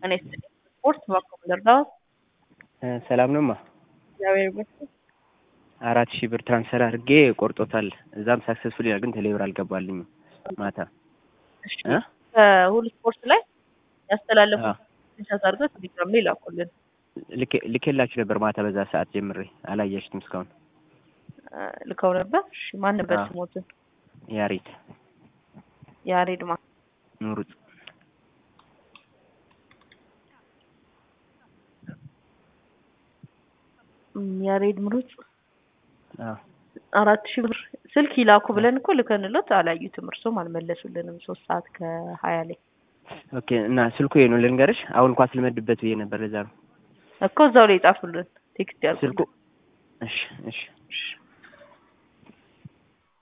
እኔ ስፖርት ባኮም ልርዳዎት? ሰላም ነውማ። እግዚአብሔር ይመስገን። አራት ሺህ ብር ትራንስፈር አድርጌ ቆርጦታል። እዛም ሳክሰስፉል ይላል፣ ግን ቴሌብር አልገባልኝም። ማታ እሺ እ? ከሁሉ ስፖርት ላይ ያስተላለፉ አዎ። ስክሪንሾት አድርገው ቴሌግራም ላይ ላኩልን። ልኬ- ልኬላችሁ ነበር ማታ በዛ ሰዓት ጀምሬ አላያችሁትም እስካሁን። እ፣ ልከው ነበር። እሺ ማን ነበር አዎ። ስሞትን? ያሬድ ያሬድ ማ ምሩጽ እም፣ ያሬድ ምሩጽ አዎ። አራት ሺህ ብር ስልክ ይላኩ ብለን እኮ ልከንሎት አላዩትም። እርሶም አልመለሱልንም። ሶስት ሰዓት ከሀያ ላይ ኦኬ እና ስልኩ ይሄ ነው ልንገርሽ። አሁን እንኳን ስልመድበት ብዬ ነበር ለዛ ነው እኮ እዛው ላይ ጻፉልን ቴክስት ያልኩ ስልኩ። እሺ እሺ እሺ